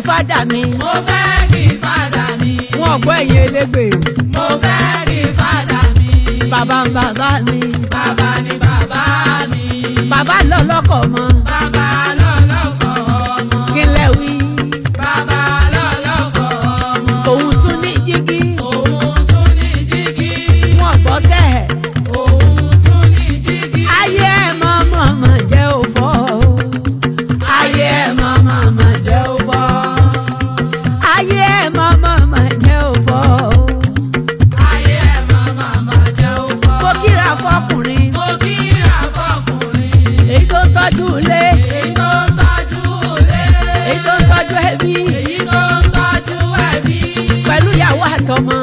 fádà mi mo fẹ́ kí fàdà mi. wọn gbọ́ ẹ̀yìn elégbè mo fẹ́ kí fàdà mi. bàbá ń bàbá mi bàbá ni bàbá mi. bàbá lọ lọ́kọ̀ mọ́ bàbá lọ́lọ́kọ̀ ọmọ. kí n lẹ wí bàbá lọ́lọ́kọ̀ ọmọ. òun tún ní jígí òun tún ní jígí. wọn gbọ́ sẹ́ẹ̀ òun tún ní jígí. ayé ẹ̀ mọ́ mọ́ mọ́ jẹ́ òfò ayé ẹ̀ mọ́ mọ́ mọ́ jẹ́ òfò ayé ẹ̀ mọ́ mọ́ mọ́ jẹ́ òfò ayé ẹ̀ máa máa máa jẹ́ òfò. mo kíra fọkùnrin mo kíra fọkùnrin. èyí tó ń tọ́jú ilé èyí tó ń tọ́jú ilé. èyí tó ń tọ́jú ẹbí èyí tó ń tọ́jú ẹbí. pẹ̀lú ìyàwó àtọmọ